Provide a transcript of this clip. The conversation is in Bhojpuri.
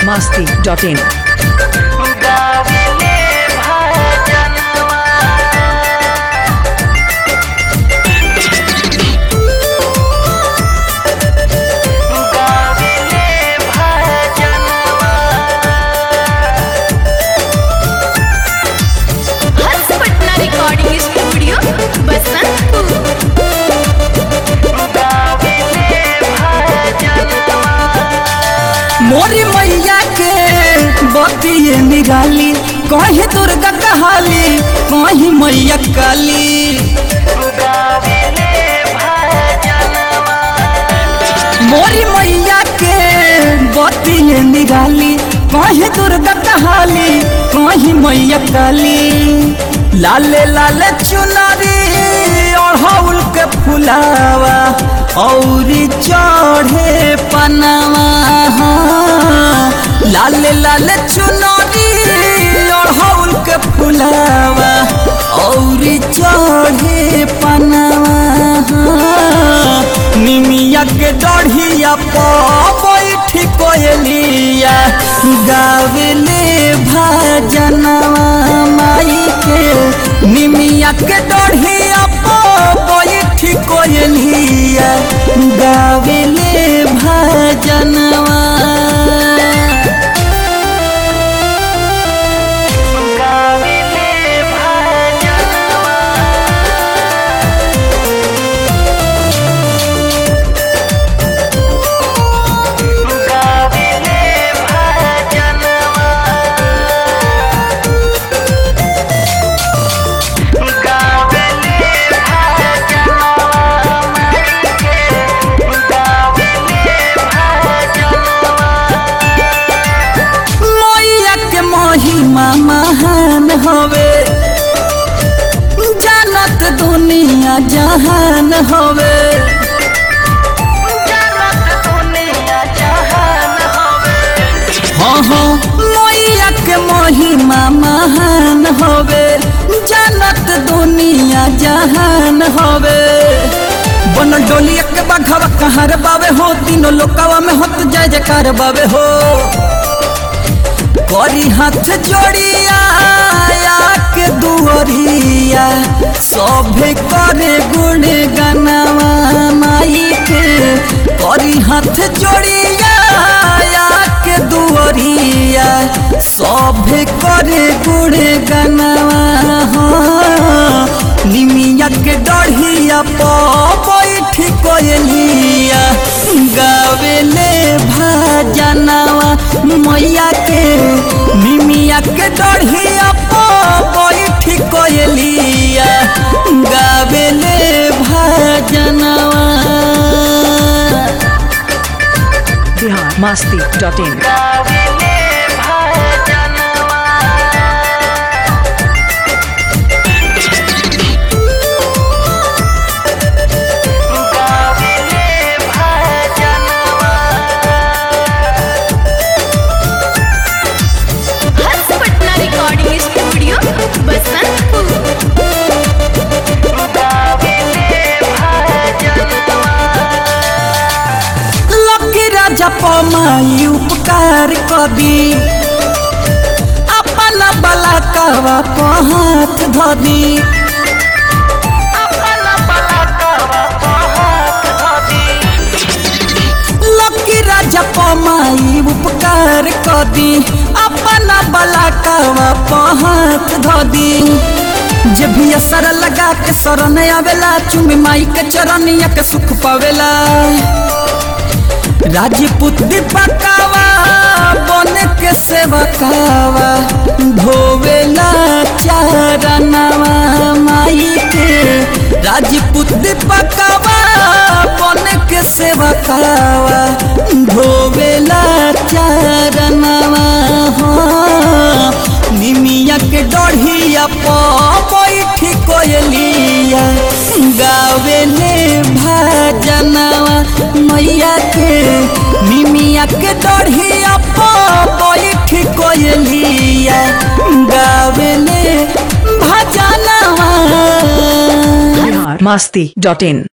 masti.in. गाविले भजनवा गाविले भजनवा हर्ष पटना रिकॉर्डिंग स्टूडियो बसंतपुर गाविले भजनवा मोरी मैया के बतिए निराली कहीं दुर्गा कहाली कहीं मैया काली गाविले भजनवा मोरी मैया के बतिए निराली कहीं दुर्गा कहाली कहीं मैया काली लाले लाले चुनरी ओढ़ौल के फुलावा औरी चढ़े पनावा लाले लाले चुनरी ओढ़ौल के फुलावा औरी चढ़े पनावा निमिया के डढ़िया बैठ कोयलिया गावले भजनवा माई के निमिया के डढ़िया बैठ कोयलिया गावले भजनवा गाविले भजनवा गाविले भजनवा गाविले भजनवा के गाविले भजनवा मैया के महिमा महान हवे जानत दुनिया जहान हवे जनत दुनिया जहान हवे हाँ हाँ मैया के महिमा महान हवे जानत दुनिया जहान हवे बन डोलिया के बघवा कहर बावे हो तीनों लोकवा में होत जय जयकार बावे हो करी हाथ जोड़िया या के दुअरिया सभे करे गुण गनवा माई के करी हाथ जोड़िया या के दुअरिया सभे करे गुण गनवा हाँ। निमिया के डढ़िया बैठ कोयलिया गावेले भजनवा मैया के निमिया के डढ़िया बैठ कोयलिया गावेले भजनवा Bihar masti.in. गाविले भजनवा गाविले भजनवा हर्ष पटना रिकॉर्डिंग स्टूडियो बसंतपुर गाविले भजनवा लकी राजा पमाई उपकार कदी अपन बला कवा हाथ धदी अपन पलकवा पहात धदी लकी राजा पमाई उपकार कदी अपन बला कवा हाथ धदी जे भी असर लगा के शरण आवेला चुमी माई के चरनिया के सुख पावेला राजपूत दीपकावा बन के सेवकावा धोवेला चारनवा माई के राजपूत दीपकावा बन के सेवकावा धोवेला चारनवा हाँ। निमिया के डढ़िया बैठ कोयलिया गावेले भजनवा मैया के निमिया के डढ़िया बैठ कोयलिया गावेले भजनवा Bihar masti.in.